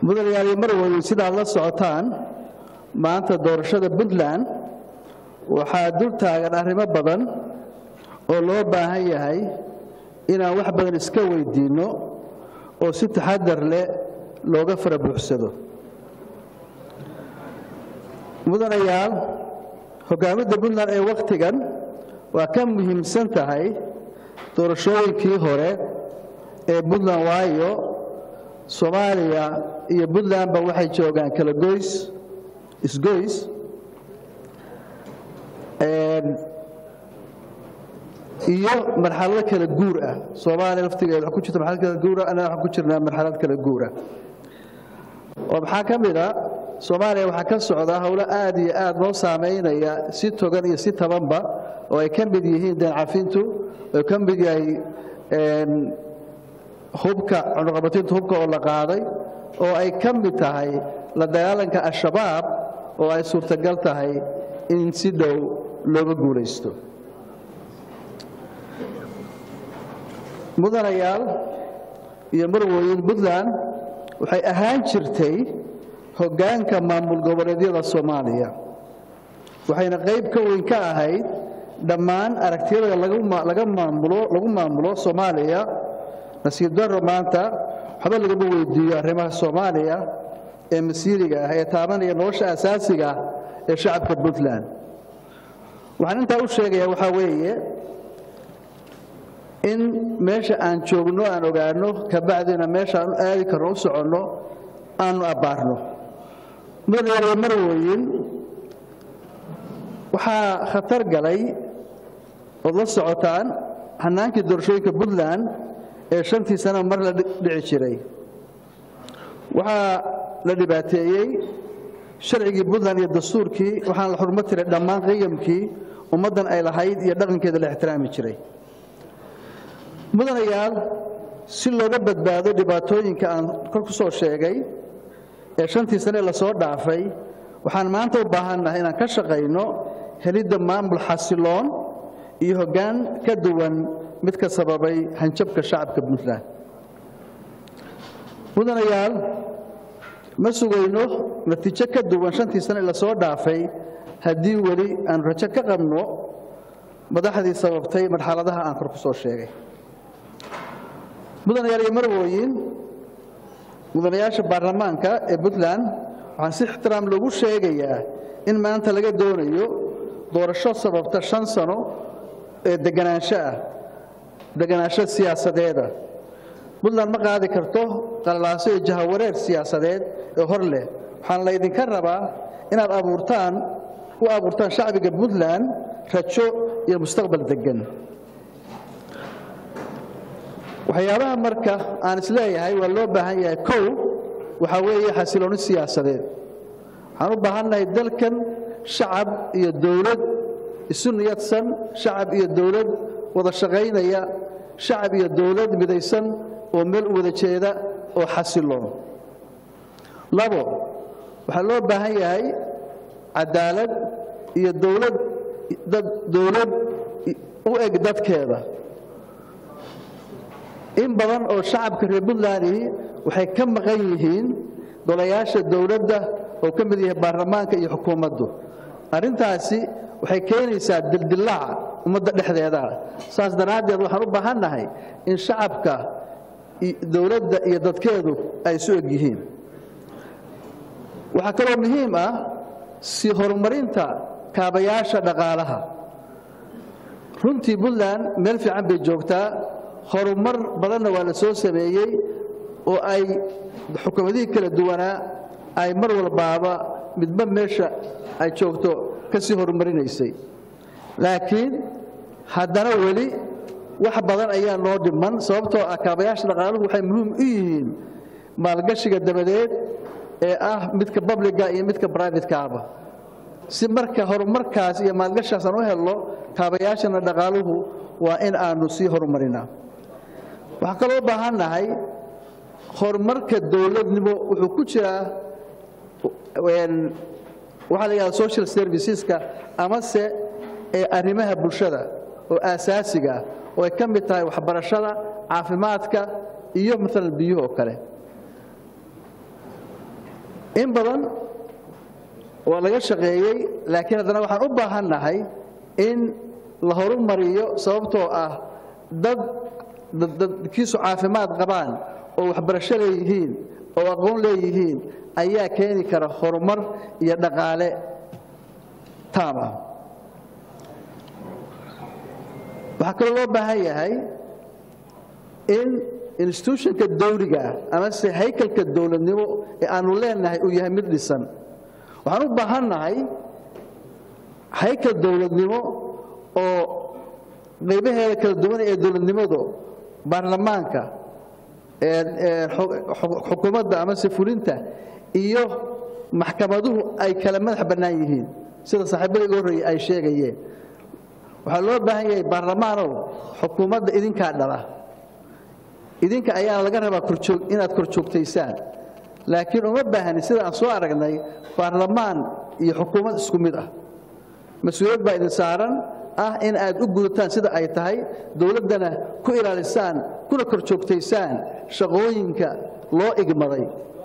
mudanayaal marwey sidaad la socotaan maanta doorashada puntland waxaa dul taagan arrimo badan oo loo baahan yahay inaan wax badan iska weydiinno oo si taxadar leh looga fara buuxsado mudanayaal hoggaaminta puntland ee wakhtigan waa ka muhiimsan tahay doorashooyinkii hore ee puntland waayo soomaaliya iyo puntlandba waxay joogaan kala goys isgoys iyo marxalado kala guur ah soomaaliya laftigeeda wa ku jirta marxalad kala guura annaga waxaan ku jirnaa marxalad kala guura oo maxaa ka mid a soomaaliya waxaa ka socda howlo aad iyo aad loo saamaynaya si togan iyo si tabanba oo ay ka mid yihiin deencafintu oo ka mid yahay hubka cunuqabatinta hubka oo la qaaday oo ay ka mid tahay la dagaalanka al-shabaab oo ay suurtagal tahay in si dhow looga guulaysto mudanayaal iyo marwooyin puntland waxay ahaan jirtay hoggaanka maamul goboleedyada soomaaliya waxayna qayb ka weyn ka ahayd dhammaan aragtiyada laga maamulo lagu maamulo soomaaliya nasiib daro maanta waxba lagama weydiiyo arrimaha soomaaliya ee masiiriga ah ee taabanaya nolosha asaasiga ah ee shacabka puntland waxaan intaa u sheegayaa waxaa weeye in meesha aan joogno aan ogaanno kabacdina meesha aan u aadi karno u soconno aanu abbaarno mudanayaal marwooyin waxaa khatar galay ood la socotaan hannaankii doorashooyinka puntland ee shantii sana mar la dhici jiray waxaa la dhibaateeyey sharcigii puntland iyo dastuurkii waxaana la xurmo tiray dhammaan qiyamkii ummaddan ay lahayd iyo dhaqankeeda la ixtiraami jiray mudanayaal si looga badbaado dhibaatooyinka aan kor ku soo sheegay ee shantii sane lasoo dhaafay waxaan maanta u baahannahay inaan ka shaqayno helidda maamul xasiloon iyo hoggaan ka duwan midka sababay hanjabka shacabka puntland mudanayaal ma sugayno natiijo ka duwan shantii sane lasoo dhaafay haddii weli aanu rajo ka qabno madaxdii sababtay marxaladaha aan kor ku soo sheegay mudanayaal iyo marwooyin mudanayaasha baarlamaanka ee puntland waxaan si ixtiraam loogu sheegayaa in maanta laga doonayo doorasho sababta shan sano ee deganaansho ah deganaansho siyaasadeeda puntland ma qaadi karto qalalaaso iyo jahawareer siyaasadeed ee hor leh waxaan laydinka rabaa inaad abuurtaan u abuurtaan shacbiga puntland rajo iyo mustaqbal deggan waxyaabaha marka aan isleeyahay waa loo baahan yahay kow waxaa weeye xasilooni siyaasadeed waxaan u baahannahay dalkan shacab iyo dowlad isu niyadsan shacab iyo dowlad wada shaqaynaya shacab iyo dowlad midaysan oo meel u wada jeeda oo xasiloon labo waxaa loo baahan yahay cadaalad iyo dowlad dowlad u eg dadkeeda in badan oo shacabka reer puntland waxay ka maqan yihiin golayaasha dowladda oo ka mid yahay baarlamaanka iyo xukuumaddu arrintaasi waxay keenaysaa dildillaaca ummadda dhexdeeda saas daraaddeed waxaan u baahannahay in shacabka dowladda iyo dadkeedu ay isu eg yihiin waxaa kaloo muhiim ah si horumarinta kaabayaasha dhaqaalaha runtii puntland meel fiican bay joogtaa horumar badanna waa la soo sameeyey oo ay xukuumadihii kala duwanaa ay mar walbaaba midba meesha ay joogto ka sii horumarinaysay laakiin haddana weli wax badan ayaa noo dhiman sababtoo ah kaabayaasha dhaqaaluhu waxay muhiim u yihiin maalgashiga dabadeed ee ah midka babliga iyo midka brivatekaaba si marka horumarkaas iyo maalgashaas aan u helno kaabayaashana dhaqaaluhu waa in aanu sii horumarinaa waxaan kaloo u baahannahay horumarka dowladnimo wuxuu ku jiraa waxaa la yidhahda social serviceska amase ee arrimaha bulshada oo aasaasiga ah oo ay ka mid tahay waxbarashada caafimaadka iyo maalan biyuhu oo kale in badan waa laga shaqeeyey laakiin haddana waxaan u baahannahay in la horumariyo sababtoo ah dad dadkiisu caafimaad qabaan oo waxbarasho leeyihiin oo aqoon leeyihiin ayaa keeni kara horumar iyo dhaqaale taam ah waxaa kaloo loo baahan yahay in institutionka dawliga amase haykalka dowladnimo ee aanu leenahay uu yahay mid dhisan waxaan u baahannahay haykal dowladnimo oo qaybaheeda kala duwan ee dowladnimadu baarlamaanka xukuumadda amase fulinta iyo maxkamaduhu ay kala madax bannaan yihiin sida saaxiibada iga horreeyey ay sheegayeen waxaa loo baahan yahay baarlamaanow xukuumadda idinkaa dhala idinka ayaana laga rabaa inaad kor joogtaysaan laakiin uma baahni sida aan soo aragnay baarlamaan iyo xukuumad isku mid ah mas-uuliyad baa idin saaran ah in aad u gudataan sida ay tahay dowladdana ku ilaalisaan kuna kor joogtaysaan shaqooyinka loo igmaday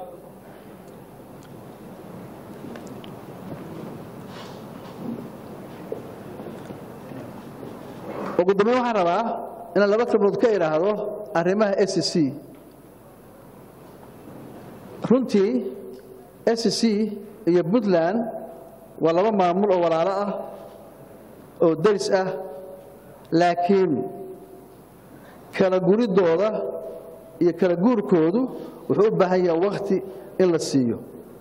ugu dambeyn waxaan rabaa inaan laba kalmood ka idhaahdo arrimaha s c runtii s c iyo puntland waa laba maamul oo walaalo ah oo daris ah laakiin kala guridooda iyo kala guurkoodu wuxuu u baahan yaha wakhti in la siiyo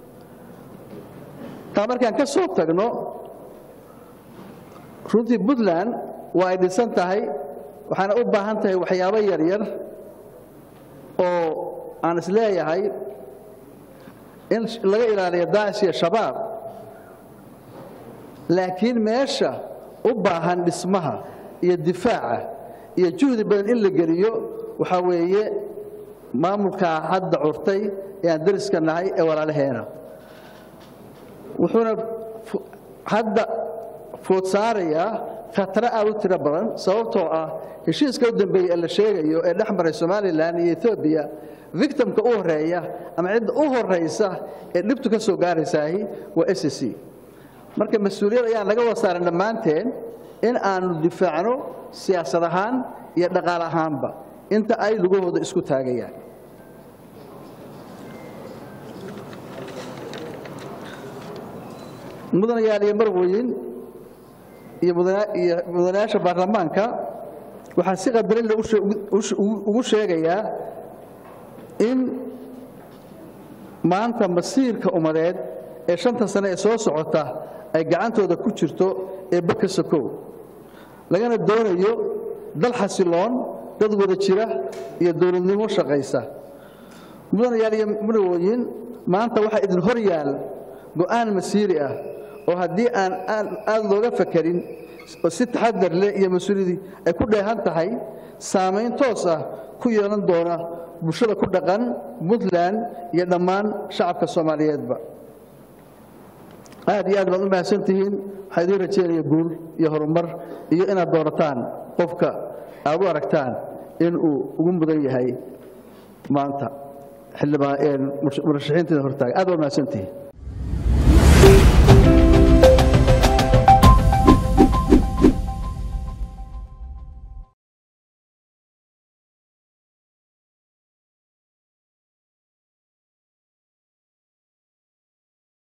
taa markaan ka soo tagno runtii puntland waa ay dhisan tahay waxaana u baahan tahay waxyaabo yaryar oo aan is leeyahay in laga ilaaliyo daacish iyo shabaab laakiin meesha u baahan dhismaha iyo difaaca iyo juhdi badan in la geliyo waxaa weeye maamulkaa hadda curtay ee aan dariska nahay ee walaalaheena wuxuuna hadda food saarayaa khataro aad u tiro badan sababtoo ah heshiiska u dambeeyey ee la sheegayo ee dhex maray somalilan iyo etoobiya victimka u horeeya ama cidda u horaysa ee dhibtu ka soo gaaraysaahi waa s c marka mas-uuliyad ayaan laga wada saaran dhammaanteen in aanu difaacno siyaasad ahaan iyo dhaqaal ahaanba inta ay lugahooda isku taagayaan mudanayaal iyo marwoyin iyo mudanayaasha baarlamaanka waxaan si qadarin ugu sheegayaa in maanta masiirka umadeed ee shanta sane ee soo socota ay gacantooda ku jirto ee baka sokow lagana doonayo dal xasiloon dad wada jira iyo dowladnimo shaqaysa mudanayaal iyo marwooyin maanta waxaa idin hor yaal go'aan masiiri ah oo haddii aan aad looga fakarin oo si taxadar leh iyo mas-uuliyadii ay ku dheehan tahay saamayn toos ah ku yeelan doona bulshada ku dhaqan puntland iyo dhammaan shacabka soomaaliyeedba aad iyo aad baad u mahadsan tihiin waxaa idiin rajeynaya guul iyo horumar iyo inaad doorataan qofka aad u aragtaan in uu ugu mudan yahay maanta xildhibaan murashaxiinteeda hortaaga aad baad mahadsan tihiin